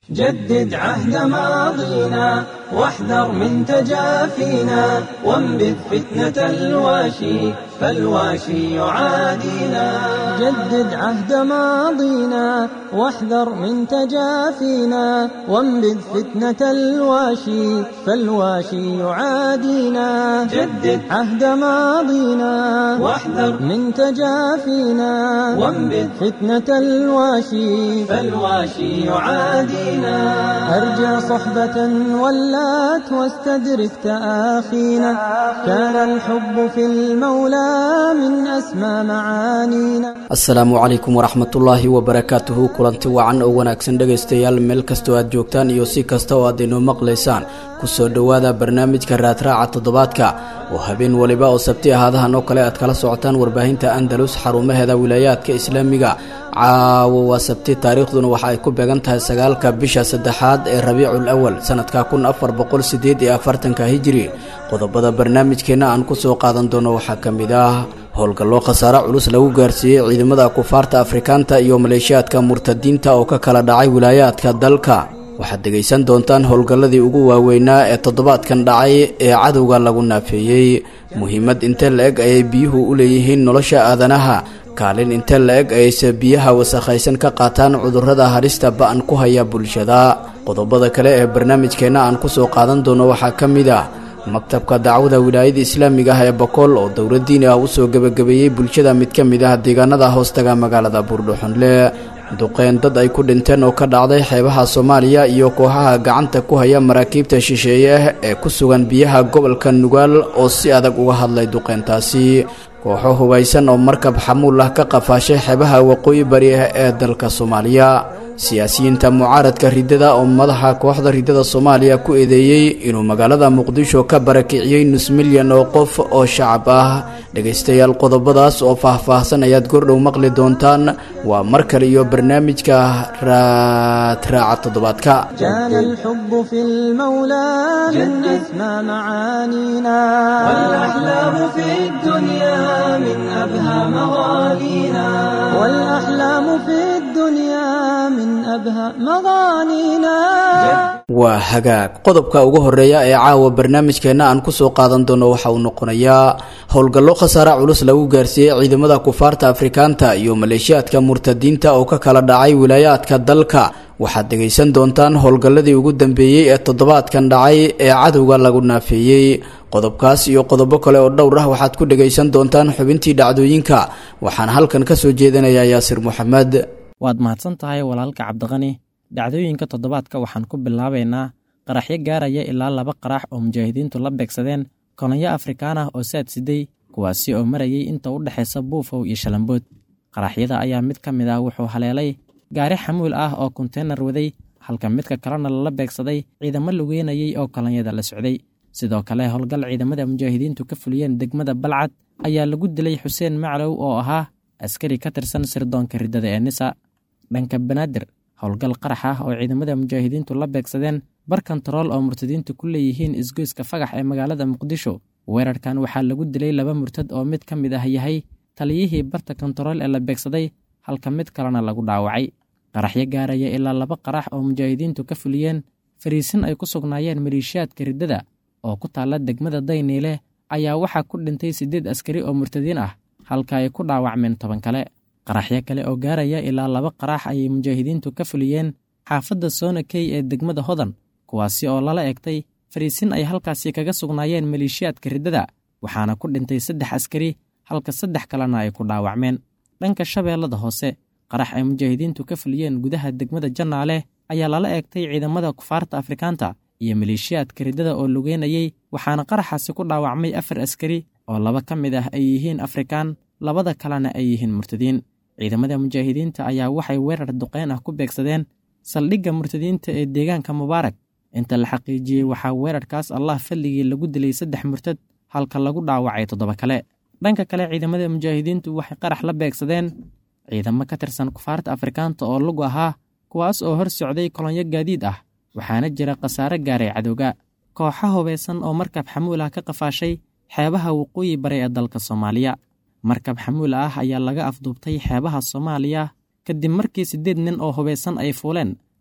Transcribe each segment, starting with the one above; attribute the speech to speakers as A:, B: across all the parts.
A: جدد عهد ماضينا واحذر من تجافينا وانبذ فتنة الواشي فالواشي يعادينا جدد عهد ماضينا واحذر من تجافينا وانبذ فتنة الواشي فالواشي يعادينا جدد عهد ماضينا واحذر من تجافينا وانبذ فتنة الواشي فالواشي يعادينا أرجع صحبة ولات واستدرك تآخينا كان الحب في المولى من أسمى معانينا
B: asalaamu calaykum waraxmatullaahi wabarakaatuhu kulanti wacan oo wanaagsan dhegaystayaal meel kastoo aad joogtaan iyo si kasta oo aad inoo maqlaysaan kusoo dhowaada barnaamijka raadraaca toddobaadka oo habeen waliba oo sabti ahaadahan oo kale aad kala socotaan warbaahinta andalus xarumaheeda wilaayaadka islaamiga caawo waa sabti taariikhduna waxa ay ku beegan tahay sagaalka bisha saddexaad ee rabiicul awal sanadka kun afar boqol sideed iyo afartanka hijiri qodobada barnaamijkeenna aan kusoo qaadan doono waxaa ka mid ah howlgallo khasaare culus lagu gaarsiiyey ciidamada kufaarta afrikaanta iyo maleeshiyaadka murtadiinta oo ka kala dhacay wilaayaadka dalka waxaad dhegaysan doontaan howlgalladii ugu waaweynaa ee toddobaadkan dhacay ee cadowga lagu naafeeyey muhiimad intee la-eg ayay biyuhu u leeyihiin nolosha aadanaha kaalin intee la-eg ayayse biyaha wasakhaysan ka qaataan cudurrada halista ba-an ku haya bulshada qodobada kale ee barnaamijkeenna aan kusoo qaadan doono waxaa ka mid ah maktabka dacwada wilaayada islaamiga ah ee bakool oo dowlad diini ah usoo gebagabeeyey bulshada mid ka mid ah deegaanada hoostaga magaalada buurdhuxunle duqeen dad ay ku dhinteen oo ka dhacday xeebaha soomaaliya iyo kooxaha gacanta ku haya maraakiibta shisheeye ee ku sugan biyaha gobolka nugaal oo si adag uga hadlay duqeyntaasi kooxo hubaysan oo markab xamuul ah ka qafaashay xeebaha waqooyi bari ah ee dalka soomaaliya siyaasiyiinta mucaaradka riddada oo madaxa kooxda riddada soomaaliya ku eedeeyey inuu magaalada muqdisho ka barakiciyey nus milyan oo qof oo shacab ah dhegaystayaal qodobadaas oo faah-faahsan ayaad gordhow maqli doontaan waa mar kale iyo barnaamijka raadraaca toddobaadka
A: كان الحب في المولى من أسمى معانينا والأحلام في الدنيا من أبهى مغانينا والأحلام في الدنيا من أبهى مغانينا
B: waa hagaag qodobka ugu horeeya ee caawa barnaamijkeenna aan kusoo qaadan doono waxa uu noqonayaa howlgallo khasaare culus lagu gaarsiiyey ciidamada kufaarta afrikaanta iyo maleeshiyaadka murtadiinta oo ka kala dhacay wilaayaadka dalka waxaad dhegaysan doontaan howlgalladii ugu dambeeyey ee toddobaadkan dhacay ee cadowga lagu naafeeyey qodobkaas iyo qodobo kale oo dhowr ah waxaad ku dhegaysan doontaan xubintii dhacdooyinka waxaan halkan ka soo jeedinayaa yaasir moxamed
C: waad mahadsan tahay walaalka cabdiqani dhacdooyinka toddobaadka waxaan ku bilaabaynaa qaraxyo gaaraya ilaa laba qarax oo mujaahidiintu la beegsadeen kolonyo afrikaan ah oo saad siday kuwaasi oo marayay inta u dhexaysa buufow iyo shalambood qaraxyada ayaa mid ka mid ah wuxuu haleelay gaari xamuul ah oo konteynar waday halka midka kalena lala beegsaday ciidamo lugeynayay oo kolonyada la socday sidoo kale howlgal ciidamada mujaahidiintu ka fuliyeen degmada balcad ayaa lagu dilay xuseen maclow oo ahaa askari ka tirsan sirdoonka riddada ee nisa dhanka banaadir howlgal qarax ah oo ciidamada mujaahidiintu la beegsadeen bar kontarool oo murtadiintu ku leeyihiin isgoyska fagax ee magaalada muqdisho weerarkan waxaa lagu dilay laba murtad oo mid ka mid ah yahay taliyihii barta kontarool ee la beegsaday halka mid kalena lagu dhaawacay qaraxyo gaaraya ilaa laba qarax oo mujaahidiintu ka fuliyeen fariisin ay ku sugnaayeen maleeshiyaadka riddada oo ku taalla degmada dayniile ayaa waxaa ku dhintay siddeed askari oo murtadiin ah halka ay ku dhaawacmeen toban kale qaraxyo kale oo gaaraya ilaa laba qarax ayay mujaahidiintu ka fuliyeen xaafadda soona key ee degmada hodan kuwaasi oo lala egtay fariisin ay halkaasi kaga sugnaayeen maleeshiyaadka riddada waxaana ku dhintay saddex askari halka saddex kalena ay ku dhaawacmeen dhanka shabeellada hoose qarax ay mujaahidiintu ka fuliyeen gudaha degmada jannaale ayaa lala eegtay ciidamada kufaarta afrikaanta iyo maleeshiyaadka riddada oo lugeynayey waxaana qaraxaasi ku dhaawacmay afar askari oo laba ka mid ah ay yihiin afrikaan labada kalena ay yihiin murtadiin ciidamada mujaahidiinta ayaa waxay weerar duqeyn ah ku beegsadeen saldhigga murtadiinta ee deegaanka mubaarak inta la xaqiijiyey waxaa weerarkaas allah fadligii lagu dilay saddex murtad halka lagu dhaawacay toddoba kale dhanka kale ciidamada mujaahidiintu waxay qarax la beegsadeen ciidamo ka tirsan kufaarta afrikaanta oo lug ahaa kuwaas oo hor socday kolonyo gaadiid ah waxaana jira khasaare gaaray cadowga kooxa hubaysan oo markab xamuul ah ka qafaashay xeebaha waqooyi bare ee dalka soomaaliya markab xamuul ah ayaa laga afduubtay xeebaha soomaaliya kadib markii siddeed nin oo hubaysan ay fuuleen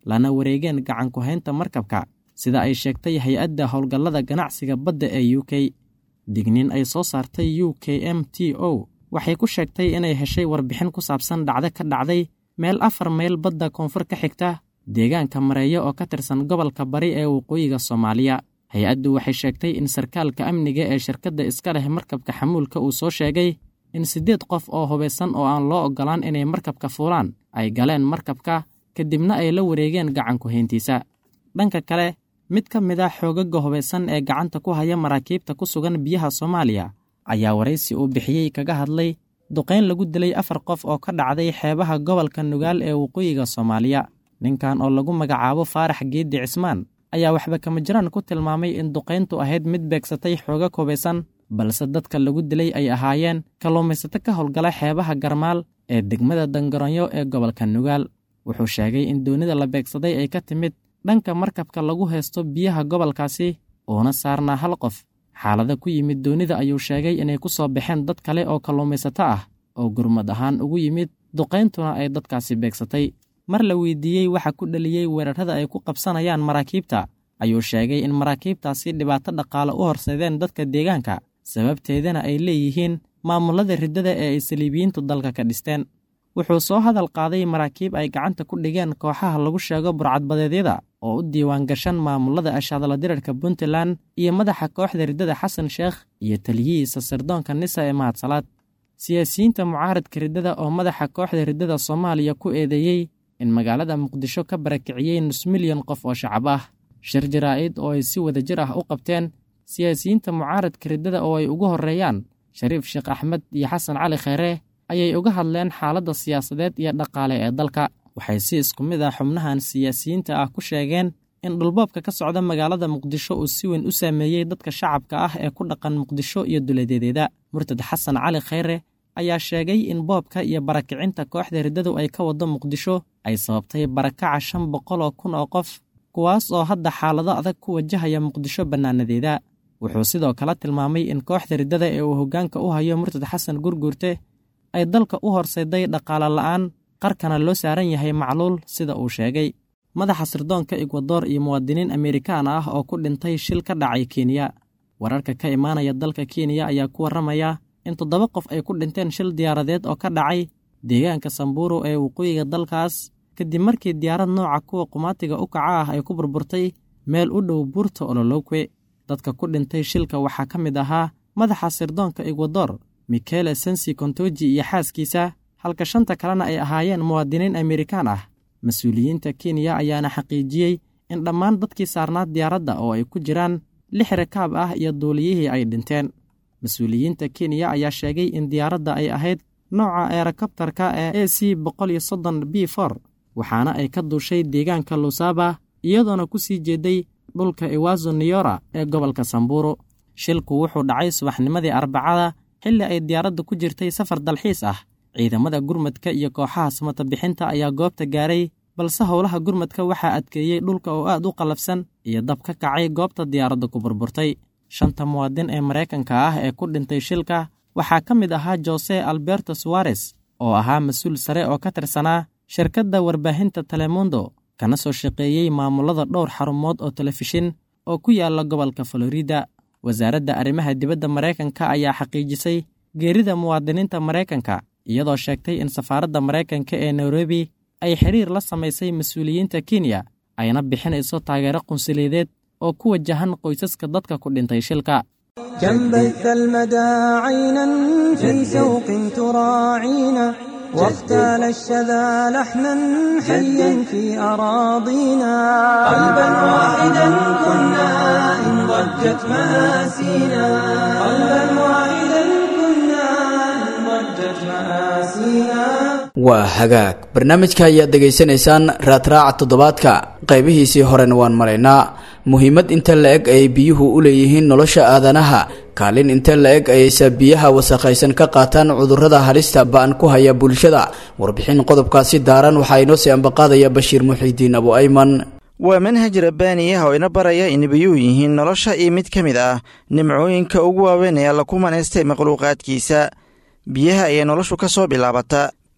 C: lana wareegeen gacanku-haynta markabka sida ay sheegtay hay-adda howlgallada ganacsiga badda ee u k digniin ay soo saartay u k m t o waxay ku sheegtay inay heshay warbixin ku saabsan dhacdo ka dhacday meel afar mayl badda koonfur ka xigta deegaanka mareeyo oo ka tirsan gobolka bari ee waqooyiga soomaaliya hay-addu waxay sheegtay in sarkaalka amniga ee shirkadda iska leh markabka xamuulka uu soo sheegay in siddeed qof oo hubaysan oo aan loo oggolaan inay markabka fuulaan ay galeen markabka kadibna ay la wareegeen gacanku-hayntiisa dhanka kale mid ka mid a xoogaga hubaysan ee gacanta ku haya maraakiibta ku sugan biyaha soomaaliya ayaa waraysi uu bixiyey kaga hadlay duqayn lagu dilay afar qof oo ka dhacday xeebaha gobolka nugaal ee waqooyiga soomaaliya ninkan oo lagu magacaabo faarax geeddi cismaan ayaa waxba kama jiraan ku tilmaamay in duqayntu ahayd mid beegsatay xoogag hubaysan balse dadka lagu dilay ay ahaayeen kalluumaysato ka howlgala xeebaha garmaal ee degmada dangaronyo ee gobolka nugaal wuxuu sheegay in doonida la beegsaday ay ka timid dhanka markabka lagu haysto biyaha gobolkaasi uuna saarnaa hal qof xaalada ku yimid doonida ayuu sheegay inay ku soo baxeen dad kale oo kalluumaysato ah oo gurmad ahaan ugu yimid duqayntuna ay dadkaasi beegsatay mar la weydiiyey waxa ku dhaliyey weerarada ay ku qabsanayaan maraakiibta ayuu sheegay in maraakiibtaasi dhibaato dhaqaale u horseedeen dadka deegaanka sababteedana ay leeyihiin maamulada riddada ee ay saliibiyiintu dalka ka dhisteen wuxuu soo hadal qaaday maraakiib ay gacanta ku dhigeen kooxaha lagu sheego burcadbadeedyada oo u diiwaan gashan maamulada ashaadala dirarka puntland iyo madaxa kooxda riddada xasan sheekh iyo taliyihiisa sirdoonka nisa ee mahadsalaad siyaasiyiinta mucaaradka riddada oo madaxa kooxda riddada soomaaliya ku eedeeyey in magaalada muqdisho ka barakiciyey nus milyan qof oo shacab ah shir jaraa'id oo ay si wadajir ah u qabteen siyaasiyiinta mucaaradka riddada oo ay ugu horreeyaan shariif sheekh axmed iyo xasan cali kheyre ayay uga hadleen xaaladda siyaasadeed iyo dhaqaale ee dalka waxay si isku mid ah xubnahan siyaasiyiinta ah ku sheegeen in dhulboobka ka socda magaalada muqdisho uu si weyn u saameeyey dadka shacabka ah ee ku dhaqan muqdisho iyo duleedeedeeda murtad xasan cali kheyre ayaa sheegay in boobka iyo barakicinta kooxda riddadu ay ka waddo muqdisho ay sababtay barakaca shan boqol oo kun oo qof kuwaas oo hadda xaalado adag ku wajahaya muqdisho bannaanadeeda wuxuu sidoo kale tilmaamay in kooxda riddada ee uu hoggaanka u hayo murtad xasan gurguurte ay dalka u horseeday dhaqaale la'aan qarkana loo saaran yahay macluul sida uu sheegay madaxa sirdoonka ekwador iyo muwaadiniin amerikaan ah oo ku dhintay shil ka dhacay kenya wararka ka imaanaya dalka kenya ayaa ku warramaya in toddoba qof ay ku dhinteen shil diyaaradeed oo ka dhacay deegaanka samburu ee waqooyiga dalkaas kadib markii diyaarad nooca kuwa qumaatiga u kaca ah ay ku burburtay meel u dhow buurta ololowkwe dadka ku dhintay shilka waxaa ka mid ahaa madaxa sirdoonka ekwador mikele sensi kontoji iyo xaaskiisa halka shanta kalena ay ahaayeen muwaadiniin amerikaan ah mas-uuliyiinta kenya ayaana xaqiijiyey in dhammaan dadkii saarnaa diyaaradda oo ay ku jiraan lix rakaab ah iyo duuliyihii ay dhinteen mas-uuliyiinta kenya ayaa sheegay in diyaaradda ay ahayd nooca eerokobtarka ee a c boqol iyo soddon b for waxaana ay ka duushay deegaanka lusaba iyadoona ku sii jeeday dhulka iwazo niyora ee gobolka samburu shilku wuxuu dhacay subaxnimadii arbacada xilli ay diyaaradda ku jirtay safar dalxiis ah ciidamada gurmadka iyo kooxaha samata bixinta ayaa goobta gaaray balse howlaha gurmadka waxaa adkeeyey dhulka oo aad u qallafsan iyo dab ka kacay goobta diyaaradda ku burburtay shanta muwaadin ee maraykanka ah ee ku dhintay shilka waxaa ka mid ahaa jose alberto suwares oo ahaa mas-uul sare oo ka tirsanaa shirkadda warbaahinta telemundo kana soo shaqeeyey maamulada dhowr xarumood oo telefishin oo ku yaala gobolka florida wasaaradda arrimaha dibadda maraykanka ayaa xaqiijisay geerida muwaadiniinta maraykanka iyadoo sheegtay in safaaradda maraykanka ee nairobi ay xiriir la samaysay mas-uuliyiinta kenya ayna bixinayso taageero qunsuliyadeed oo ku wajahan qoysaska dadka ku dhintay shilka
A: كم بث المدى عينا في سوق تراعينا واختال الشذا لحنا حيا في أراضينا قلبا واحدا كنا إن ضجت مآسينا قلبا واحدا كنا إن ضجت مآسينا
B: waa hagaag barnaamijka ayaad degaysanaysaan raadraaca toddobaadka qaybihiisii horena waan maraynaa muhiimad inta la eg ayay biyuhu u leeyihiin nolosha aadanaha kaalin inta la eg ayayse biyaha wasakhaysan ka qaataan cudurrada halista ba-an ku haya bulshada warbixin qodobkaasi daaran waxaa inoo sii ambaqaadaya bashiir muxiidiin abu ayman
D: waa manhaj rabbaaniyaha oo ina baraya in biyuhu yihiin nolosha iyo mid ka mid ah nimcooyinka ugu waaweyn ee alla ku manaystay makhluuqaadkiisa biyaha ayay noloshu ka soo bilaabata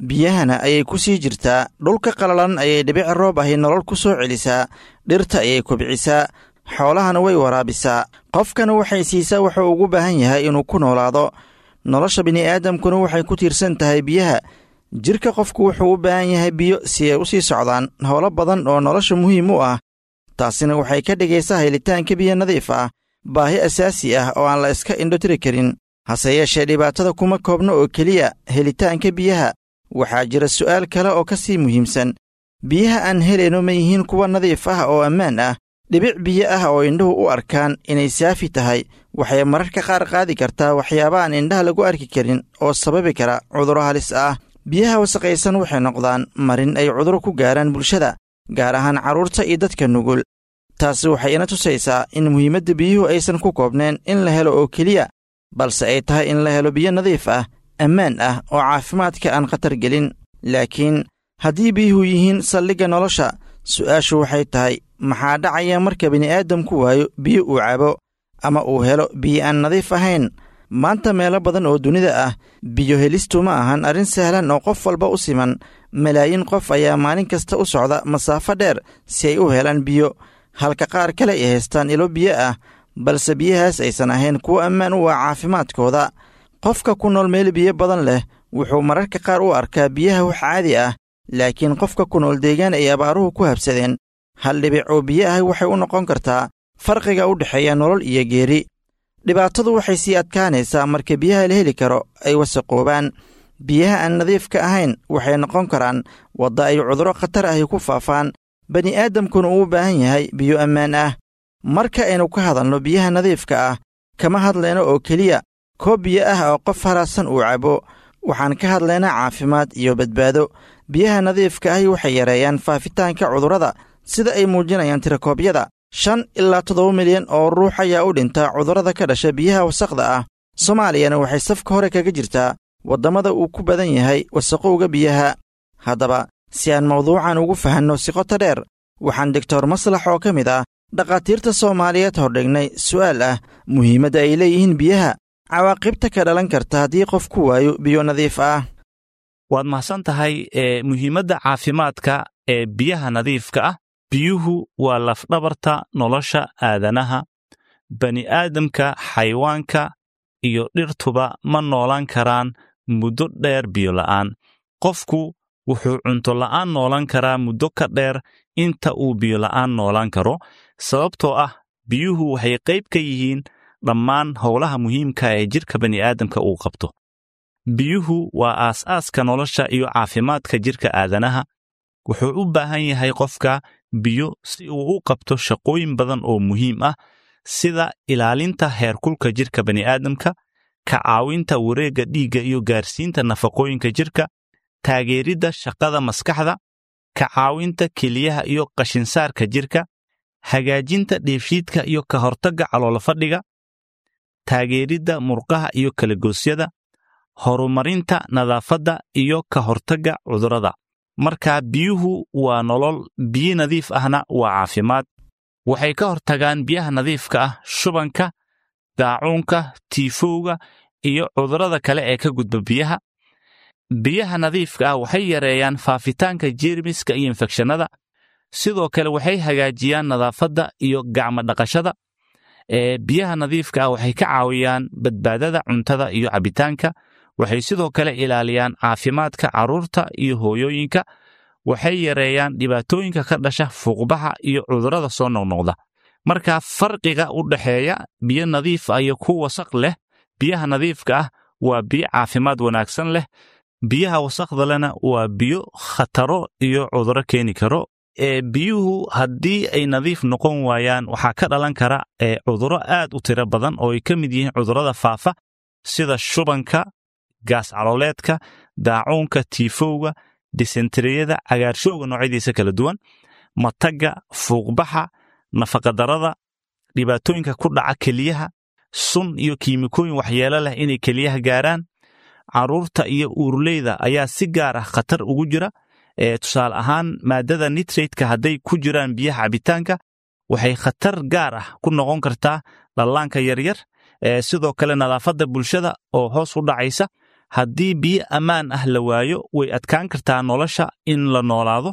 D: biyahana ayay ku sii jirtaa dhulka qalalan ayay dhibic roob ahi nolol ku soo celisaa dhirta ayay kobcisaa xoolahana way waraabisaa qofkana waxay siisaa wuxuu ugu baahan yahay inuu ku noolaado nolosha bini'aadamkuna waxay ku tiirsan tahay biyaha jidhka qofku wuxuu u baahan yahay biyo si ay u sii socdaan howlo badan oo nolosha muhiim u ah taasina waxay ka dhigaysaa helitaanka biyo nadiif ah baahi asaasi ah oo aan la iska indhotiri karin hase yeeshee dhibaatada kuma koobno oo keliya helitaanka biyaha waxaa jira su'aal kale oo ka sii muhiimsan biyaha aan helayno ma yihiin kuwa nadiif ah oo ammaan ah dhibic biyo ah oo indhuhu u arkaan inay saafi tahay waxay mararka qaar qaadi kartaa waxyaaba aan indhaha lagu arki karin oo sababi kara cudurro halis ah biyaha wasaqaysan waxay noqdaan marin ay cuduro ku gaaraan bulshada gaar ahaan carruurta iyo dadka nugul taasi waxay ina tusaysaa in muhiimadda biyuhu aysan ku koobneen in la helo oo keliya balse ay tahay in la helo biyo nadiif ah ammaan ah oo caafimaadka aan khatar gelin laakiin haddii biyuhu yihiin saldhigga nolosha su'aashu waxay tahay maxaa dhacaya marka bini'aadamku waayo biyo uu cabo ama uu helo biyo aan nadiif ahayn maanta meelo badan oo dunida ah biyo helistu ma ahan arrin sahlan oo qof walba u siman malaayiin qof ayaa maalin kasta u socda masaafo dheer si ay u helaan biyo halka qaar kale ay haystaan ilo biyo ah balse biyahaas aysan ahayn kuwo ammaan u ah caafimaadkooda qofka ku nool meel biyo badan leh wuxuu mararka qaar u arkaa biyaha wax caadi ah laakiin qofka ku nool deegaan ay abaaruhu ku habsadeen hal dhibic oo biyo ah waxay u noqon kartaa farqiga u dhexeeya nolol iyo geeri dhibaatadu waxay sii adkaanaysaa marka biyaha la heli karo ay wasaqoobaan biyaha aan nadiifka ahayn waxay noqon karaan wadda ay cudurro khatar ahi ku faafaan bani'aadamkuna uu u baahan yahay biyo ammaan ah marka aynu ka hadalno biyaha nadiifka ah kama hadlayno oo keliya koob biyo ah oo qof haraadsan uu cabo waxaan ka hadlaynaa caafimaad iyo badbaado biyaha nadiifka ahi waxay yareeyaan faafitaanka cudurrada sida ay muujinayaan tirakoobyada shan ilaa toddoba milyan oo ruux ayaa u dhinta cudurrada ka dhasha biyaha wasaqda ah soomaaliyana waxay safka hore kaga jirtaa waddamada uu ku badan yahay wasaqowga biyaha haddaba si aan mawduucan ugu fahanno si qoto dheer waxaan doctor maslax oo ka mid ah dhakhaatiirta soomaaliyeed hordhignay su'aal ah muhiimadda ay leeyihiin biyaha cawaaqibta ka dhalan karta haddii qof ku waayo biyo nadiif ah
E: waad mahadsan tahay ee muhiimadda caafimaadka ee biyaha nadiifka ah biyuhu waa lafdhabarta nolosha aadanaha bani'aadamka xayawaanka iyo dhirtuba ma noolaan karaan muddo dheer biyo la'aan qofku wuxuu cunto la'aan noolan karaa muddo ka dheer inta uu biyo la'aan noolaan karo sababtoo ah biyuhu waxay qayb ka yihiin dhammaan howlaha muhiimka ee jidhka bani'aadamka uu qabto biyuhu waa aas-aaska nolosha iyo caafimaadka jidhka aadanaha wuxuu u baahan yahay qofka biyo si uu u qabto shaqooyin badan oo muhiim ah sida ilaalinta heerkulka jidhka bani'aadamka ka caawinta wareegga dhiigga iyo gaarsiinta nafaqooyinka jidhka taageeridda shaqada maskaxda ka caawinta keliyaha iyo qashinsaarka jidhka hagaajinta dheefshiidka iyo ka hortagga caloolofadhiga taageeridda murqaha iyo kalagoosyada horumarinta nadaafadda iyo ka hortagga cudurrada marka biyuhu waa nolol biyo nadiif ahna waa caafimaad waxay ka hortagaan biyaha nadiifka ah shubanka daacuunka tiifowga iyo cudurrada kale ee ka gudba biyaha biyaha nadiifka ah waxay yareeyaan faafitaanka jeermiska iyo infekshannada sidoo kale waxay hagaajiyaan nadaafadda iyo gacmo dhaqashada ee biyaha nadiifka ah waxay ka caawiyaan badbaadada cuntada iyo cabbitaanka waxay sidoo kale ilaaliyaan caafimaadka carruurta iyo hooyooyinka waxay yareeyaan dhibaatooyinka ka dhasha fuuqbaxa iyo cudurrada soo noqnoqda marka farqiga u dhexeeya biyo nadiif ah iyo ku wasaq leh biyaha nadiifka ah waa biyo caafimaad wanaagsan leh biyaha wasaqda lena waa biyo khataro iyo cudurro keeni karo ee biyuhu haddii ay nadiif noqon waayaan waxaa ka dhalan kara ee cudurro aad u tiro badan oo ay ka mid yihiin cudurrada faafa sida shubanka gaas calooleedka daacuunka tiifowga disenteriyada cagaarshowga noocyadiisa kala duwan matagga fuuqbaxa nafaqadarrada dhibaatooyinka ku dhaca keliyaha sun iyo kiimikooyin waxyeelo leh inay keliyaha gaaraan carruurta iyo uurleyda ayaa si gaar ah khatar ugu jira ee tusaale ahaan maaddada nitrateka hadday ku jiraan biyaha cabitaanka waxay khatar gaar ah ku noqon kartaa dhallaanka yaryar ee sidoo kale nadaafadda bulshada oo hoos u dhacaysa haddii biyo ammaan ah la waayo way adkaan kartaa nolosha in la noolaado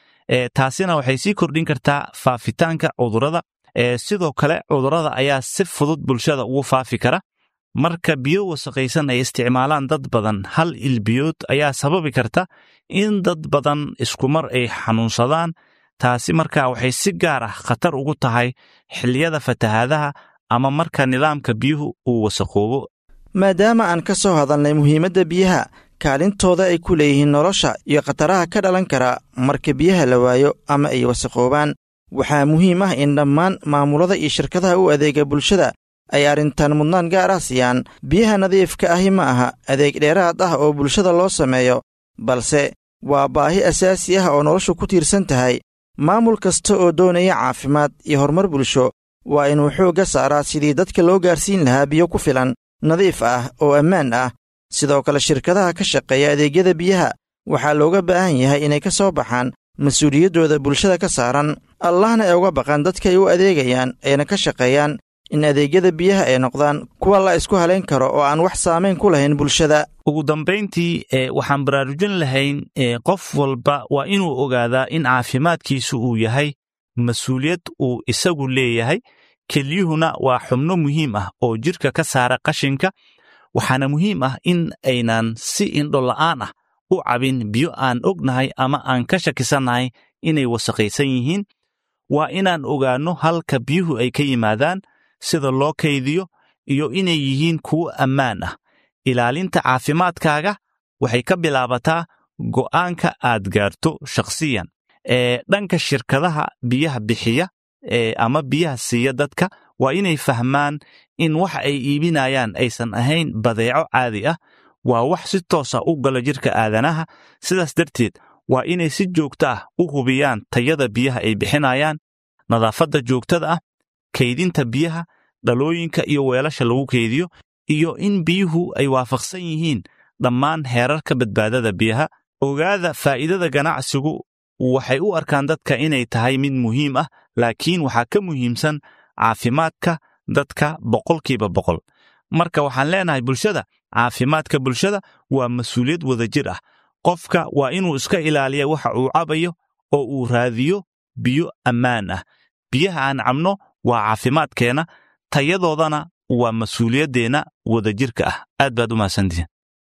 E: taasina waxay sii kordhin kartaa faafitaanka cudurrada sidoo kale cudurrada ayaa si fudud bulshada ugu faafi kara marka biyo wasaqaysan ay isticmaalaan dad badan hal ilbiyood ayaa sababi karta in dad badan iskumar ay xanuunsadaan taasi marka waxay si gaar ah khatar ugu tahay xilliyada fatahaadaha ama marka nidaamka biyuhu uu wasaqoobo
D: maadaama aan ka soo hadalnay muhiimadda biyaha kaalintooda ay ku leeyihiin nolosha iyo khataraha ka dhalan kara marka biyaha la waayo ama ay wasaqoobaan waxaa muhiim ah in dhammaan maamulada iyo shirkadaha u adeega bulshada ay arrintan mudnaan gaar ah siiyaan biyaha nadiifka ahi ma aha adeeg dheeraad ah oo bulshada loo sameeyo balse waa baahi asaasi ah oo noloshu ku tiirsan tahay maamul kasta oo doonaya caafimaad iyo horumar bulsho waa inuu xoogga saaraa sidii dadka loo gaarsiin lahaa biyo ku filan nadiif ah oo ammaan ah sidoo kale shirkadaha ka shaqeeya adeegyada biyaha waxaa looga baahan yahay inay ka soo baxaan mas-uuliyaddooda bulshada ka saaran allahna ay uga baqaan dadkaay u adeegayaan ayna ka shaqeeyaan in adeegyada biyaha ay noqdaan kuwa la isku halayn karo oo aan wax saamayn ku lahayn bulshada
E: ugu dambayntii waxaan baraarujin lahayn qof walba waa inuu ogaadaa in caafimaadkiisu uu yahay mas-uuliyad uu isagu leeyahay kelyuhuna waa xubno muhiim ah oo jidhka ka saara qashinka waxaana muhiim ah in aynan si indho la'aan ah u cabin biyo aan ognahay ama aan ka shakisannahay inay wasaqaysan yihiin waa inaan ogaanno halka biyuhu ay ka yimaadaan sida loo kaydiyo iyo inay yihiin kuwo ammaan ah ilaalinta caafimaadkaaga waxay ka bilaabataa go'aanka aad gaarto shakhsiyan ee dhanka shirkadaha biyaha bixiya ama biyaha siiya dadka waa inay fahmaan in wax ay iibinayaan aysan ahayn badeeco caadi ah waa wax si toosa u gala jidhka aadanaha sidaas darteed waa inay si joogto ah u hubiyaan tayada biyaha ay bixinayaan nadaafadda joogtada ah kaydinta biyaha dhalooyinka iyo weelasha lagu kaydiyo iyo in biyuhu ay waafaqsan yihiin dhammaan heerarka badbaadada biyaha ogaada faa'iidada ganacsigu waxay u arkaan dadka inay tahay mid muhiim ah laakiin waxaa ka muhiimsan caafimaadka dadka boqolkiiba boqol marka waxaan leenahay bulshada caafimaadka bulshada waa mas-uuliyad wadajir ah qofka waa inuu iska ilaaliya waxa uu cabayo oo uu raadiyo biyo ammaan ah biyaha aan cabno waa caafimaadkeenna tayadoodana waa mas-uuliyaddeenna wadajirka ah aad baad u mahadsantihiin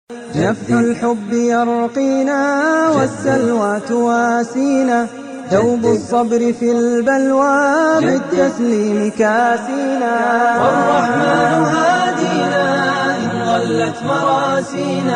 A: نفح الحب يرقينا والسلوى تواسينا دوب الصبر في البلوى بالتسليم كاسينا والرحمن هادينا إن ضلت مراسينا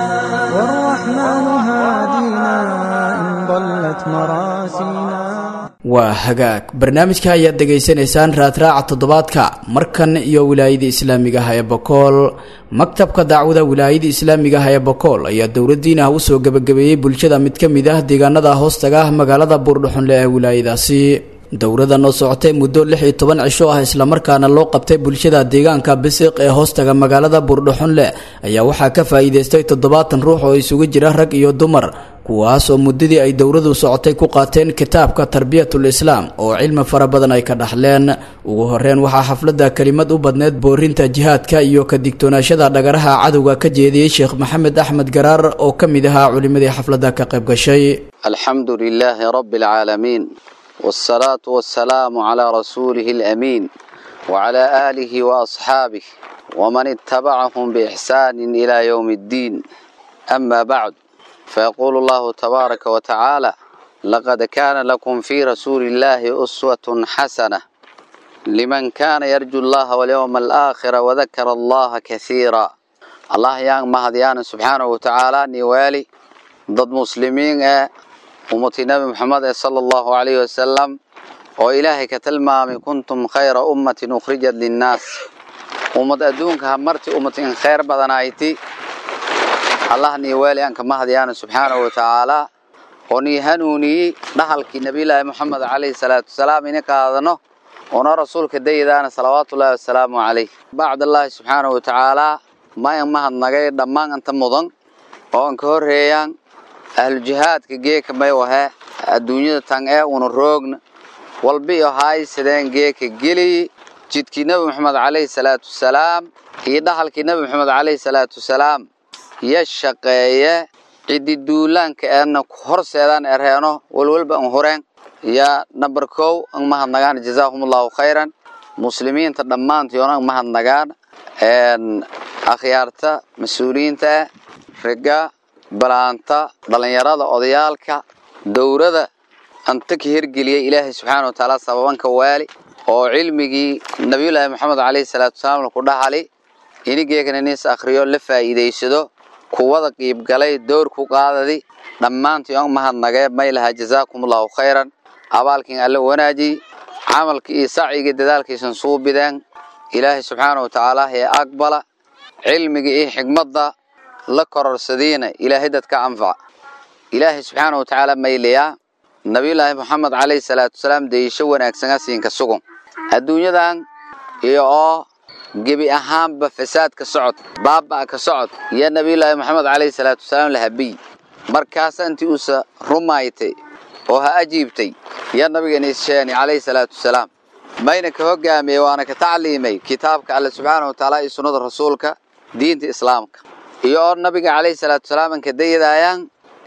A: والرحمن هادينا إن ضلت مراسينا
B: waa hagaag barnaamijka ayaad dhegaysanaysaan raadraaca toddobaadka markan iyo wilaayada islaamiga ah ee bokool maktabka dacwada wilaayada islaamiga ah ee bokool ayaa dowladdiin ah usoo gebagabeeyey bulshada mid ka mid ah deegaanada hoostaga ah magaalada buurdhuxunle ee wilaayadaasi dowrada noo socotay muddo lix iyo toban cisho ah islamarkaana loo qabtay bulshada deegaanka bisiq ee hoostaga magaalada buurdhuxunle ayaa waxaa ka faa'iidaystay toddobaatan ruux oo isugu jira rag iyo dumar kuwaas oo muddadii ay dowradu socotay ku qaateen kitaabka tarbiyatul islaam oo cilmi fara badan ay ka dhaxleen ugu horreyn waxaa xafladda kelimad u badneed boorinta jihaadka iyo ka digtoonaashada dhagaraha cadowga ka jeediyey sheekh maxamed axmed garaar oo ka mid ahaa culimmadii xafladda ka qayb gashay
F: alxamdu lilaahi rabbi alcaalamiin wsalaatu wasalaamu calaa rasuulihi alamiin wacalaa aalihi waasxaabih waman ittabacahum biixsaanin ilaa yowmi ddiin ama bacd فيقول الله تبارك وتعالى لقد كان لكم في رسول الله أسوة حسنة لمن كان يرجو الله واليوم الآخر وذكر الله كثيرا الله يان مهديان سبحانه وتعالى نوالي ضد مسلمين أمتي نبي محمد صلى الله عليه وسلم وإلهي كتلمامي كنتم خير أمة أخرجت للناس أمت أدونك همرتي أمة خير بدنايتي allah nii weeli aan ka mahadyaana subxaanahu watacaalaa oo nii hanuuniyey dhahalkii nabiyulaahi moxamed calayhi salaatu wasalaam ina qaadano oona rasuulka dayadaana salawaatullaahi wasalaamu calayh bacdallaahi subxaanahu watacaalaa ma an mahadnagay dhammaan anta mudan oo an ka horreeyaan ahlujihaadka geeka may wahe adduunyada tan ee una roogna walbiyo haaysadeen geeka geliy jidkii nebi moxamed calayhi salaatu wasalaam iyo dhahalkii nebi moxamed calayhi salaatu wasalaam ya shaqeeye ciddi duulaanka eena horseedaan ereeno walwalba an horeen yaa namber kow an mahadnagaan jazaahumullahu khayran muslimiinta dhammaantiona an mahadnagaan akhyaarta mas-uuliyiinta ah riga balaanta dhallinyarada odayaalka dowrada anta ka hirgeliyay ilaahay subxaana wa tacaala sababanka waali oo cilmigii nabiyullaahi moxamed caleyhi salaatu wasalaam laku dhaxali inigeekana nis akhriyo la faa'iidaysado kuwada qiibgalay dowr ku qaadadi dhammaantii on mahadnagee may lahaa jazaakumullahu khayran abaalkiin alla wanaajiy camalka iyo sacyiga dadaalkiisan suubideen ilaahay subxaana wa tacaala ee aqbala cilmiga iyo xigmadda la kororsadiina ilaahay dadka anfaca ilaahay subxaana wa tacaala maylayaa nabiyullaahi moxamed caleyhi salaatu wasalaam deeyisho wanaagsana siinka sugun adduunyadan iyo oo gebi ahaanba fasaad ka socod baaba ka socod iyo nabiyullaahi moxamed caleyhi salaatu wasalaam la habiy markaasa intii uusa rumaaytay oo ha ajiibtay iyo nabigeena isheeni caleyhi salaatu wasalaam mayna ka hogaamiyey waana ka tacliimay kitaabka alle subxaana wa tacaala iyo sunnada rasuulka diinta islaamka iyo oo nabiga caleyhi salaatu wasalaam an ka dayadaayaan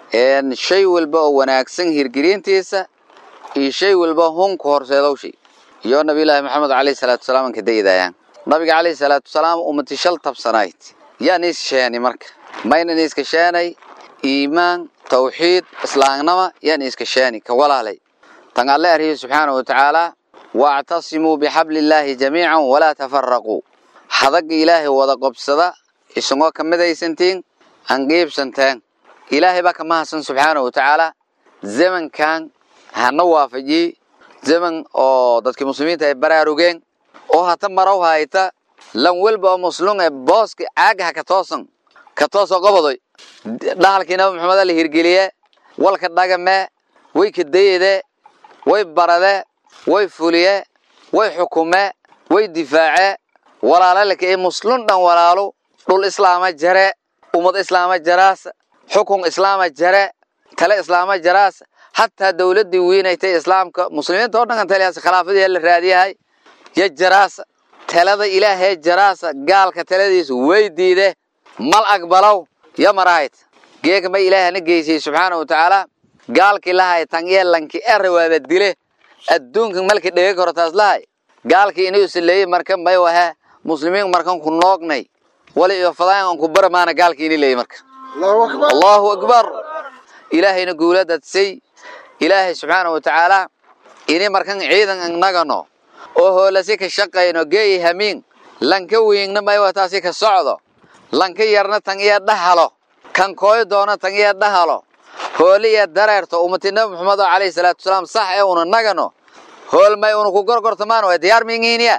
F: shay walba oo wanaagsan hirgelintiisa iyo shay walba hunku horseedowshay iyo nabiyullaahi moxamed caleyhi salaatu wasalaam an ka dayadaayaan nabiga caleyhi salaatu wasalaam ummati shal tabsanayd yaa niis sheeni marka mayna niiska sheenay iimaan tawxiid islaamnama yaa niiska sheeni ka walaalay tan alle arhiyo subxaana wa tacaala waactasimuu bixabliillaahi jamiican walaa tafaraquu hadaga ilaahay wada qobsada isagoo ka midaysantiin aan qiibsanteen ilaahay baa ka mahadsan subxaana wa tacaala zamankan hana waafajiye zaman oo dadkii muslimiinta ay baraarugeen oo hata marow hayta lan welba oo muslum ee booska caagaha ka toosan ka toosoo qobodoy dhahalkii nabi maxamed la hirgeliye walka dhagame way kadayede way barade way fuliye way xukume way difaace walaalalka ee muslum dhan walaalo dhul islaama jare ummad islaama jaraas xukun islaama jare tale islaama jaraas hataa dowladii weynaytay islaamka muslimiinta oo dhan taliyaas khilaafadii la raadiyahay ya jaraasa talada ilaahee jaraasa gaalka taladiisa way diide mal aqbalow ya marahayd geega may ilaahana geysay subxaana wa tacaala gaalkii lahay tan iyo lanki ere waaba dile adduunka malka dhega koro taas lahay gaalkii inuu isleeyey marka may wahe muslimiin markan ku noognay wali iyo fadaan aan ku baramaana gaalkii ini leeyey marka allahu akbar ilaahayna guuladadsay ilaahay subxaana wa tacaala ini markan ciidan annagano oo hoolasi ka shaqayno geeyi hamiin lanka wiingna may wataasi ka socdo lanka yarna tan iyo dhahalo kan kooyo doona tan iyo dhahalo hooli iyo dareerto ummati nabi maxamed oo calayhi salaatu wasalaam sax ee una nagano hool may una ku gorgortamaan waa diyaar mingiiniya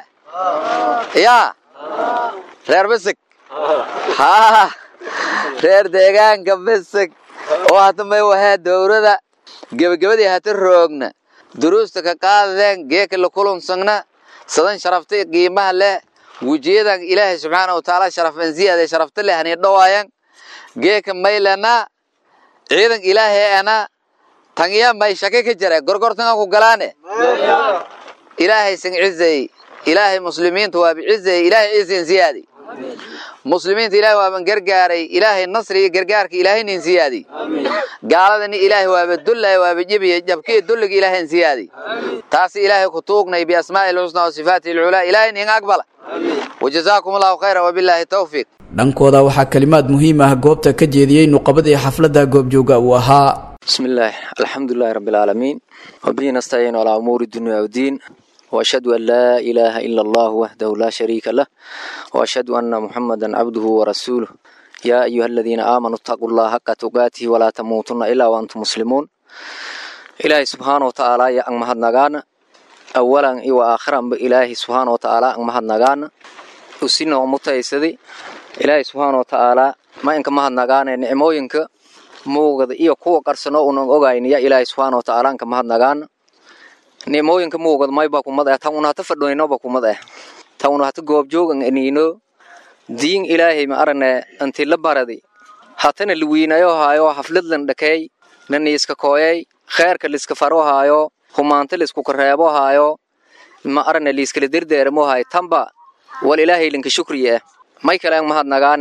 F: yaa reer bisig haa reer deegaanka bisig oo hata may wahaa dowrada gebagabadii hata roogna duruusta ka qaadadeen geeka la kulansagna sadan sharafta qiimaha leh wejiyadan ilaahay subxaana wa tacaala sharafan ziyaade sharafta leh hani dhawaayan geeka maylana ciidan ilaahay ana tangiya may shake ka jira gorgortanga ku galaane ilaahay san cizay ilaahay muslimiinta waa bicizay ilaahay ciisan ziyaadi muslimiinta ilaahay waaban gargaaray ilaahay nasri iyo gargaarka ilaahay nin siyaadi gaaladani ilaahay waaba dullay waaba jibiya jabkii dulliga ilaahay siyaadi taasi ilaahay ku tuugnay biasmaa'i lxusna wa sifaati lculaa ilaahay nin aqbala wajazaakum allahu khayra wabilaahi tawfiiq
B: dhankooda waxaa kalimaad muhiim ah goobta ka jeediyey nuqabadii xafladda goobjooga uu ahaa
G: بسم الله الحمد لله رب العالمين وبه نستعين على أمور الدنيا والدين وأشهد أن لا إله إلا الله وحده لا شريك له وأشهد أن محمدا عبده ورسوله يا أيها الذين آمنوا اتقوا الله حق تقاته ولا تموتن إلا وأنتم مسلمون إلهي سبحانه وتعالى يا أن مهد نغانا أولا وآخرا بإلهي سبحانه وتعالى أن مهد نغانا وسنة ومتيسدي إلهي سبحانه وتعالى ما إنك مهد نغانا نعموينك muuqda iyo kuwa qarsano unan ogayn ya ilaahay subxaana wa tacaala anka mahadnagaan nimooyinka muuqda mayba kumad ah tan una hata fadhoynoba kumad ah tan una hata goobjoogan aniino diin ilaahay ma arane anti la baradi hatana liwiinayo haayo hafladlan dhakeey naniiska kooyay kheerka liska faro haayo humaanta lisku kareebo haayo ma arane liiskala derdeeramo haayo tanba wal ilaahay linka shukriye ah may kale an mahadnagaane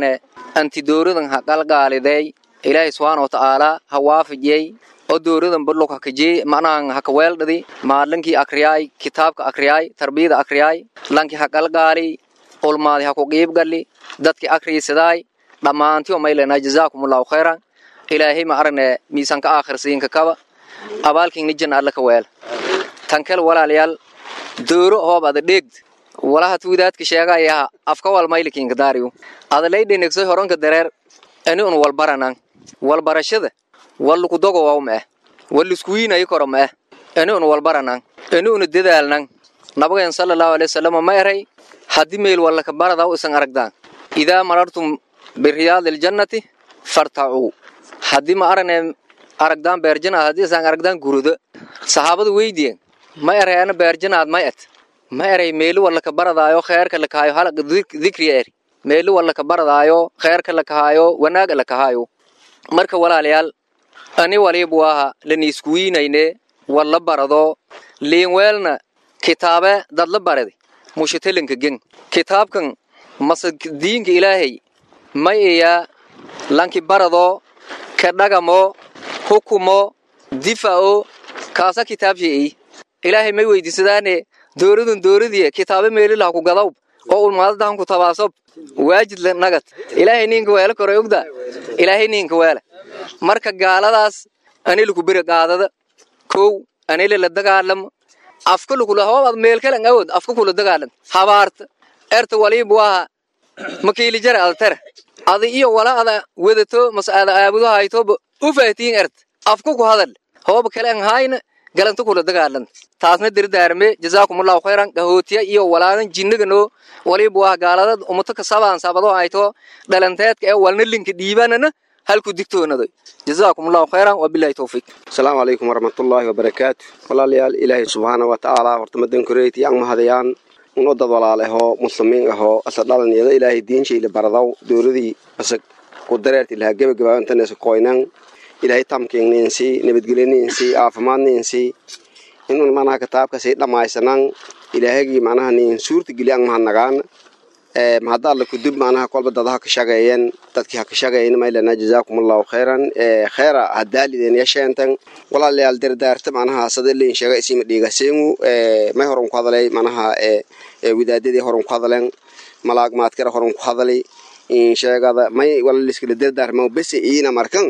G: anti dowradan ha qalgaaliday ilaahay subxaana watacaalaa ha waafajiyey oo dowradan badlog hakajee macnahan haka weeldhadi maadlankii akriyaay kitaabka akriyaay tarbiyada akriyaay lanki ha qalgaali ulmaadi ha ku qiibgali dadki akriisadaay dhammaantiyo maylena jazaakumullahu khayran ilaahay ma aragne miisanka aakhirsiinka kaba abaalkiingni janna alla ka weel tankel walaalayaal dooro hoob ada dheegd walaha tuudaadka sheegayaha afka wal maylikiinka daariyo ada laydhenegsoy horanka dareer ani un walbaranan walbarashada walluku dogo waw ma'eh walliskuwiinayi koro ma'eh ani un walbaranan ani una dadaalnan nabageen sallallahu alaihi wasallam ma eray haddii meel wallaka baradaw isan aragdaan idaa marartum biriyaadi ljannati fartacuu haddii ma aragne aragdaan beerjanaad haddii isan aragdaan gurudo saxaabadu weydiyen ma eray ana beerjanaad may et ma eray meeli wallaka baradaayo kheerka lakahaayo halaqa dikriya eri meeli wallaka baradaayo kheerka lakahaayo wanaaga lakahaayo marka walaalayaal ani walibu aha laniiskuwiinayne walla barado liinweelna kitaabe dadla baradi mushitelinka gen kitaabkan mase diinka ilaahay may iyaa lanki barado ka dhagamo hukumo difa'o kaasa kitaabshi'i ilaahay may weydiisadaane dooradun dooradiye kitaabe meelilaha ku gadawb oo ulmaadadahan ku tabaasob waajid nagad ilaahay ninka weele kore ogda ilaahay ninka weele marka gaaladaas anilaku bere qaadada kow anila la dagaalamo afka lukula hoobaad meelkalan awood afka kula dagaalan habaarta erta walibu aha makiili jara ada tera ada iyo wala ada wadato mase ada aabudo haytoba u fahtiin ert afka ku hadal hooba kale an hayna galanta kula dagaalan taasna dirdaarme jazaakumullahu khayran gahootiya iyo walaadan jinnagano walibu aha gaaladad umato kasabaan sabado hayto dhalanteedka ee walna linka dhiibanana halku digtoonaday jazaakumullahu khayran wabilahi towfiiq
H: asalaamu calaykum waraxmatullaahi wabarakaatu walaalayaal ilaahay subxaana wa tacaala horta madankoreyti yang mahadayaan uno dad walaal ahoo muslimiin ahoo asa dhalanyada ilaahay diinshayla baradaw dowladii asa ku dareerti lahaa gebagabaabantanesa qoynan ilaahay tamkiingniinsi nabadgeliniinsi caafimaadniinsi inun manaha kitaabkasii dhammaysanan ilaahagii manaha niin suurta geli ang mahadnagaan mahadda alla kudub manaha kolba dada ha ka shaqeeyeen dadkii ha ka shaqeeyen maylana jazaakumullahu khayran khayra hadaalideen yasheentan walaalayaal dardaarta manaha sada liin sheega isima dhiigaseenu may horan ku hadalay manaha widaadadii horan ku hadaleen malaag maadkara horan ku hadalay sheegada may walaliskala dardaarma bese iina markan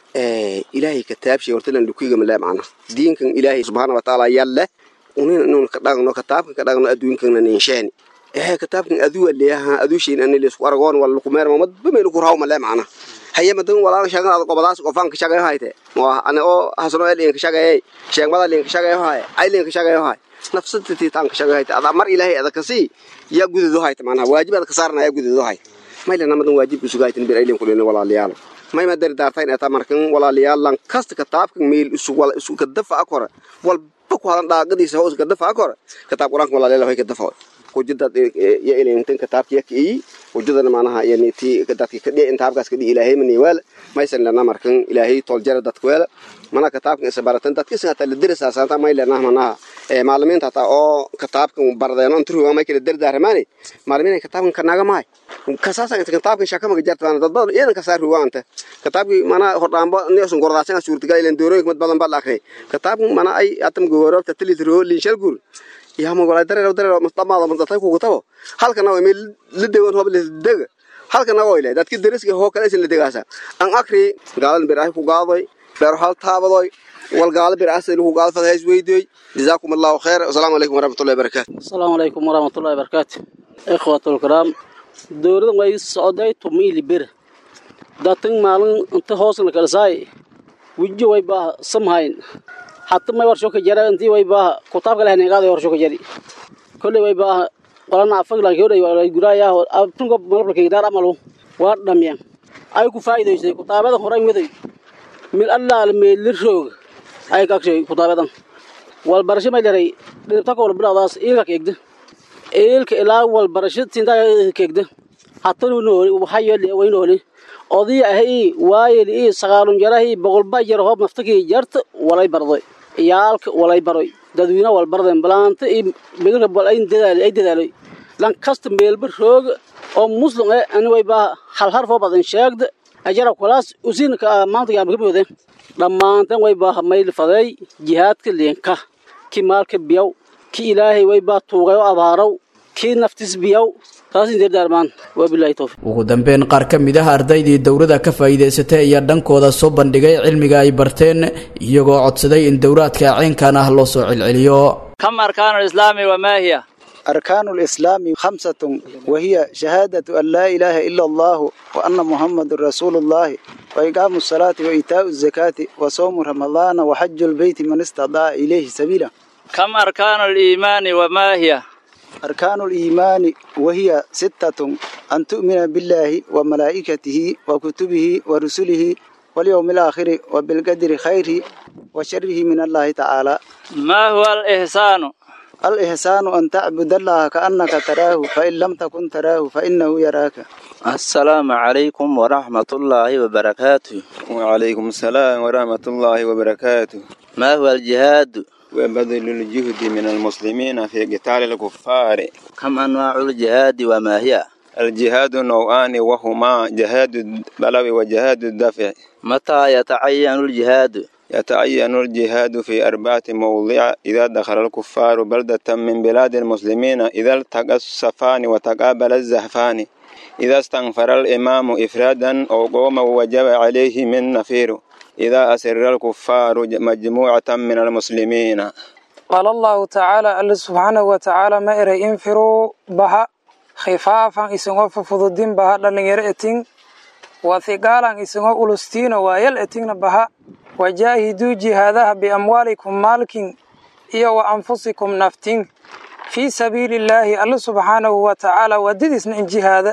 H: ilaahay kataabshay hortalan lukigama le macna diinkan ilaahay subxaana watacaala yalle unin inun ka dhagno kataabkan ka dhagno adduunkana ninsheeni ehe kataabkan aduu aleeyaha aduu shayn ani leesku aragoon wala ku meerma madba meel ku raawma le macna haye madan walaal shagan ad qobadaas qofaan ka shaqeeyo hayte waa ana oo hasano eelin ka shaqeeyay sheegmada lin ka shaqeeyo hay ay lin ka shaqeeyo hay nafsadtii taan ka shaqeeyo hayte ada mar ilaahay ada kasi ya gududo hayte macna waajib ad ka saarna ya gududo hay maylana madan waajib ku sugaytin bir ay lin kulina walaalayaal may ma dardaartayn eta markan walaalayaal lan kasta kitaabkan meel isu wala isu ka dafa akora walba ku hadan dhaaqadiisa hoos ka dafa akora kitaab quraanka walaalayaal way ka dafa kujidad ya ilintan kitaabka yaki wujudana manaha yani ti dadki kadhi intaabkaas kadhi ilaahay mani wal maysan lana markan ilaahay toljara dadka wala mana kitaabkan isa baratan dadka isa ta lidirsa saanta may lana manaha ee maalimiinta ta oo kitaabkan bardeeno intuu waa may kala dardaarmaani maalimiin kitaabkan kanaga maay kasaasan inta kitaabkan shaka maga jartaan dad badan iyadan ka saar ruwaanta kitaabki mana hordhaanba neesun gordaasan suurtagal ilan doorooyin mid badan bal akhri kitaabkan mana ay atam goorobta tilitro linshal gur yaama wala dareero dareero mustamaada mustaqay ku gutabo halkana waa meel la deewan hob la deega halkana waa ilaa dadkii dariska hoo kale la deegaasa an akri gaalan biraah ku gaaday beer hal taabadoy wal gaal biraah sida ku gaal fadays weydiyoy jazaakum allah khair assalaamu alaykum warahmatullahi wabarakatuh
I: assalaamu alaykum warahmatullahi wabarakatuh ikhwatul kiram dowladan way socday tumiili bir datan maalin inta hoosna kala saay wijo way baa samhayn hatta may warsho ka jara intii way baa kutaabka leh neegaada warsho ka jari kulli way baa walana afag la hore way guraya abtunga malabla ka dar amalu waa dhamyaan ay ku faa'iideysay kutaabada horay miday mil allah meel roog ay ka shay kutaabadan wal barasho may leeray dhibta ko biladaas ilka keegda ilka ilaa wal barasho tinta keegda hatta nooli waxa yeelay way nooli odii ahay waayel ii sagaalun jarahi boqolba jar hoob naftakii jarta walay barday iyaalka walay baroy dadweyne wal barden balaanta iyo midka bal ay dadaalay ay dadaalay lan kasta meelba roog oo muslim eh ani way baa hal harfoo badan sheegda ajara kulaas usinka maanta yaama ka boodeen dhammaantan way baa mayl faday jihaadka leenka ki maalka biyaw ki ilaahay way baa tuugayo abaaraw ki naftis biyaw taas in dardaarmaan waa bilaahi tawfiiq
B: ugu dambeyn qaar ka mid ah ardaydii dowladda ka faa'iidaysatay ayaa dhankooda soo bandhigay cilmiga ay barteen iyagoo codsaday in dowlaadka ceenkan ah loo soo celceliyo
J: كم أركان الإسلام وما هي؟
K: أركان الإسلام خمسة وهي شهادة أن لا إله إلا الله وأن محمد رسول الله وإقام الصلاة وإيتاء الزكاة وصوم رمضان وحج البيت من استطاع إليه سبيلا
J: كم أركان الإيمان وما هي؟
K: أركان الإيمان وهي ستة أن تؤمن بالله وملائكته وكتبه ورسله واليوم الآخر وبالقدر خيره وشره من الله تعالى
J: ما هو الإحسان؟
K: الإحسان أن تعبد الله كأنك تراه فإن لم تكن تراه فإنه يراك
L: السلام عليكم ورحمة الله وبركاته
M: وعليكم السلام ورحمة الله وبركاته
L: ما هو الجهاد؟
M: وبذل الجهد من المسلمين في قتال الكفار
L: كم أنواع الجهاد وما هي؟
M: الجهاد نوعان وهما جهاد البلو وجهاد الدفع
L: متى يتعين الجهاد؟
M: يتعين الجهاد في أربعة مواضع إذا دخل الكفار بلدة من بلاد المسلمين إذا التقى الصفان وتقابل الزحفان إذا استنفر الإمام إفرادا أو قوم وجب عليه من نفير إذا أسر الكفار مجموعة من المسلمين
N: قال الله تعالى الله سبحانه وتعالى ما إرى انفروا بها خفافا إسنغو ففضدين بها لن يرأتين وثقالا إسنغو ألستين ويل أتين بها وجاهدوا جهادها بأموالكم مالكين إيا وأنفسكم نفتين في سبيل الله الله سبحانه وتعالى وددسن إن جهاد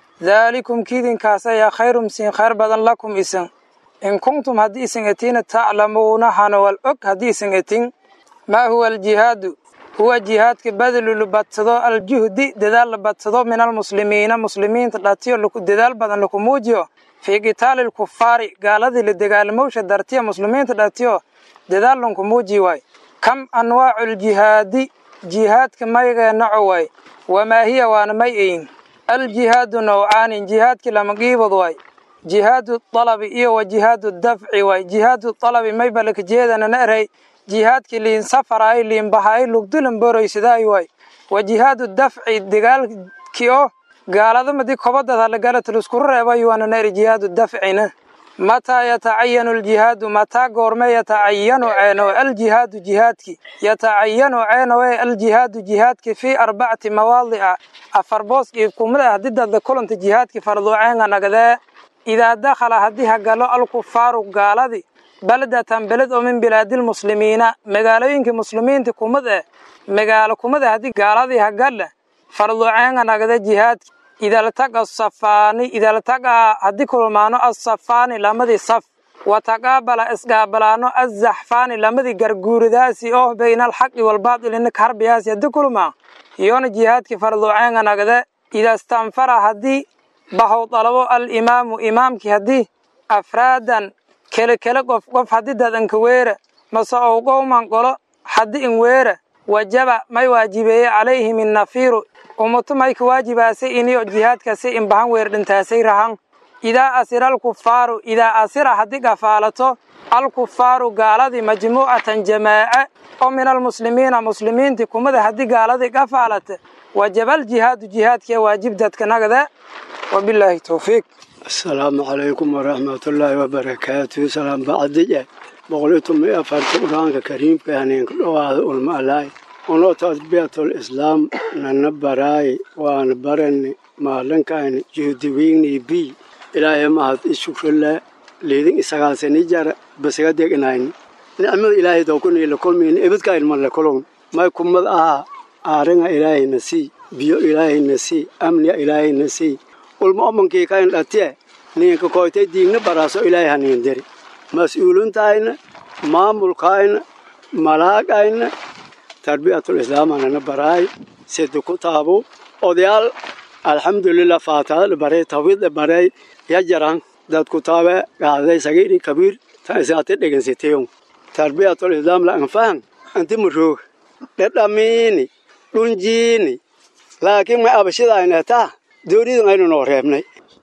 N: ذلكم كيدن كاسا يا خير مسين خير بدن لكم إسن إن كنتم هدي إسن أتين تعلمون حانو والأك هدي إسن أتين ما هو الجهاد هو جهاد كبدل لبتدو الجهد ددال لبتدو من المسلمين مسلمين تلاتيو لكو ددال بدن لكو موجيو في قتال الكفار قالذي لدقالموش درتيا مسلمين تلاتيو ددال لنكو موجي واي كم أنواع الجهاد جهاد كما يغنعو واي وما هي وانا ميئين الجهاد نوعان جهاد كلام قيبض واي جهاد الطلب إيه وجهاد الدفع واي جهاد الطلب ما يبلك جيدنا نأري jihaadkii liin safaraay liin bahaay lugdulan boroysidaay waay wa jihaadu dafci dagaalkii oo gaalada madii kobadad halagalatal iskuru reebay waana neeri jihaadu dafcina mataa yatacayanu aljihaadu mataa goorme yatacayanu ceeno aljihaadu jihaadki yatacayanu ceenowe aljihaadu jihaadki fii arbacati mawaadica afar boos iibkumada haddii dadda kulanta jihaadki farduuceenga nagadee idaa dakhala haddii hagalo alkufaaru gaaladi baladatan beled oo min bilaadilmuslimiina magaalooyinkii muslimiinta kumad eh magaalo kumad eh haddii gaaladii hagalla farduceenga nagada jihaadki idaltaqa safaani idaltaqa haddii kulmaano asafaani lamadii saf wataqaabala isgaabalaano azaxfaani lamadii garguuridaasi oo bayna alxaqi walbaatilina karbiyaasi haddii kulmaa iyona jihaadki farduceenga nagada idastanfara haddii bahow dalabo alimaamu imaamkii haddii afraadan kele kele qof qof haddii dadanka weera mase ou qowman qolo haddii in weera wajaba may waajibeeye calayhim innafiiru ummato may ka waajibaasay iniyo jihaadkasi in bahan weer dhintaasay rahan idaa asira alkufaaru idaa asira haddii gafaalato alkufaaru gaaladii majmuucatan jamaace oo min almuslimiina muslimiintii kumada haddii gaaladii gafaalata wajaba aljihaadu jihaadkiya waajib dadka nagada wabilaahi towfiiq
O: asalaamu calaykum waraxmatullaahi wabarakaatu salaam bacdije boqoliyo toban iyo afarta qur-aanka kariimka haneenka dhowaada ulma alaay uno tasbiyatul islaam nana baraay waana barani maalinkaani juhdiwiigni bi ilaahay mahad ishukrale liidin isagaalsani jara basaga degnayni nicmada ilaahay dookunila kulmiin ibadka ilmale kulun may kumad ahaa aaringa ilaahayna sii biyo ilaahayna sii amniga ilaahayna sii ulma omankii kayn dhatiye ninka koytay diigna baraaso ilaahay haniin diri mas-uulintayna maamulkayna malaagayna tarbiyatul islaamanana baraay sida ku taabo odayaal alxamdulilah faataada baray tawid baray ya jaran dad ku taabe gaaday sagiiri kabiir ta isaate dhegansiteyo tarbiyatul islaam la anfahan anti muroog dhadhamiini dhunjiini laakiin ma abashidayna taa doonidan aynu noo reebnay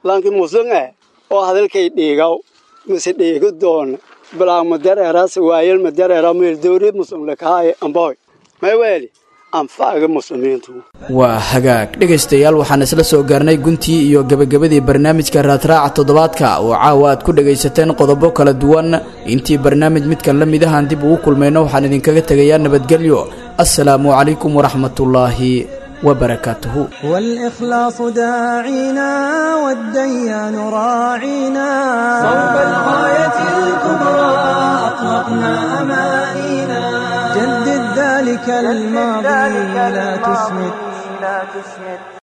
O: lanki musun eh oo hadalkay dhiigaw mise dhiigo doona bilaang madareeraas waayel madareera meel dowri musun lakahaye amboy may weeli anfaaga muslimiintu
B: waa hagaag dhegaystayaal waxaan isla soo gaarnay guntii iyo gebagabadii barnaamijka raadraaca toddobaadka oo caawa aad ku dhegaysateen qodobo kala duwan intii barnaamij midkan la mid ahaan dib ugu kulmayno waxaan idinkaga tegayaa nabadgelyo assalaamu calaykum waraxmatullaahi وبركاته
A: والإخلاص داعينا والديان راعينا صوب الغاية الكبرى أطلقنا أمانينا جدد ذلك الماضي لا تسمد